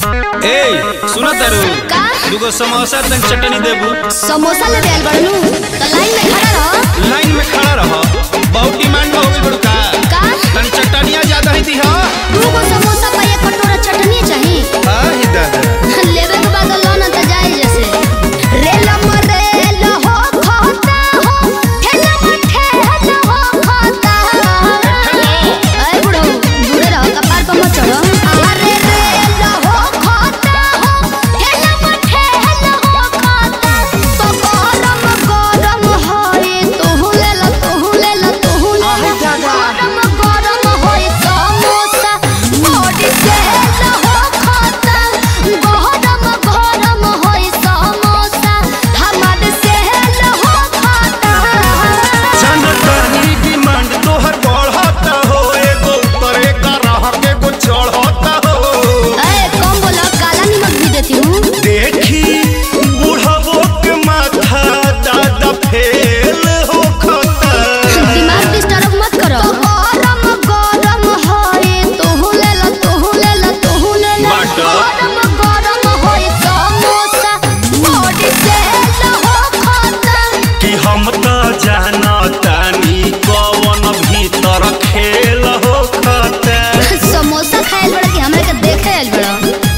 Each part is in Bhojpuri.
ए सुनो तारू का? दुगो समोसा तन चटनी देबू समोसा ले देल बड़नू तो लाइन में खड़ा रहो लाइन में खड़ा रह बहुत डिमांड हो गई बड़ू का का तन चटनिया ज्यादा ही दी हा दू गो समोसा पर एक कटोरा चटनी चाहिए हां ही दादा लेवे के बाद लो ना तो जाए जैसे रेल मरेल हो खाता हो ठेल ठेल हो खाता अरे बुढ़ो दूरे रहो कपार पर मत चढ़ो अरे रेल हो खाता हो ठेल ठेल हो खाता तो गरम गरम होए तू ले ला तू ले ला तू ले ला गरम गरम होए समोसा बॉडी सेल हो खाता गरम गरम होए समोसा हमार सेल हो खाता जनतनी डिमांड तोहर बढ़ता हो एगो ऊपर एक रह के गो चढ़ता हो अरे कम बोला काला नमक भी देती हूँ देखी बुढ़ावो के माथा दादा फेल हो खता दिमाग डिस्टर्ब मत करो गरम गरम होए तू ले ला तू ले ला तू ले ला बाटा। गरम गरम होए समोसा बॉडी सेल हो खाता कि हम त जानतानी कवन भीतर खेल हो खता समोसा खाएल बड़ा कि हमरा के देखे आइल बड़ा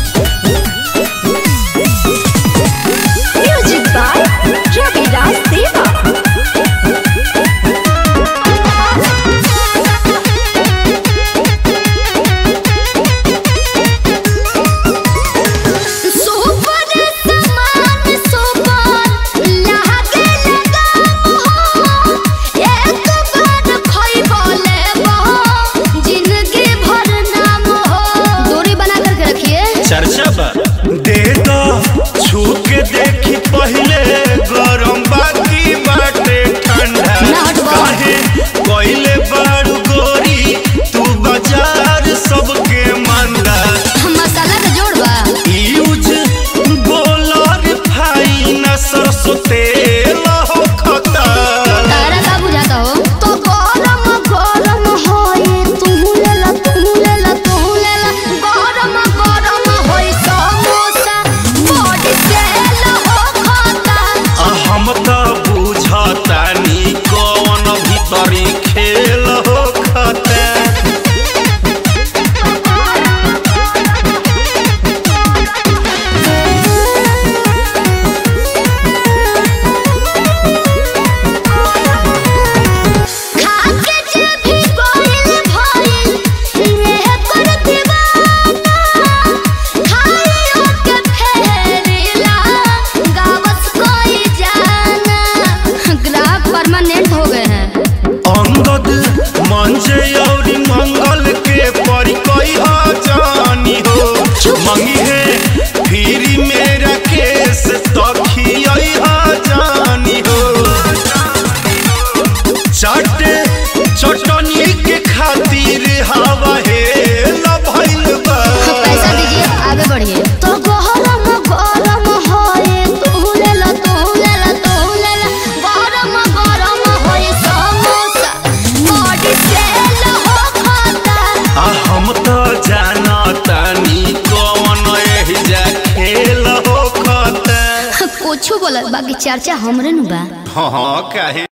म्यूजिक बाय रवि राज देवा सुपर समान सुपर लागे लगा हो एक बार खइबो लेबो जिंदगी भर नाम हो दूरी बना करके रखिए चर्चा बा दे दो छू के देखी पहले गरम बाकी बाटे ठंडा ना हटबो। काहे कोइले बारू गोरी तू बाजार सबके मंदा मसाला के जोड़ बा यूज बोलर फाइन सरसों तेल हो खता तारा का बुझाता हो तो गरम गरम होए तू ले ला तू ले ला तू ले ला गरम गरम होए समोसा बॉडी सेल हो खाता आ हम त बुझतानी कौन भीतरी खेल हो खता खाके जब भी कोइल भइल रे कर दीवाना खाली ओके फेरिला गावस कोई जाना ग्राहक परमानेंट हो गए हैं अंगद मंजे और मंगल के परिकई जानी हो मंगी है फिर मेरा केस तखियई जानी हो चाटे चटनी के खातिर हवा हे भइल बा पैसा दीजिए आगे बढ़िए तो गरम गरम होए तू ले ला तू ले ला तू ले ला गरम गरम होए समोसा बॉडी सेल हो खाता आ हम त जानतानी कौन एहिजा खेल हो खता कुछ बोला बाकी चर्चा हमरे नु बा हाँ हाँ काहे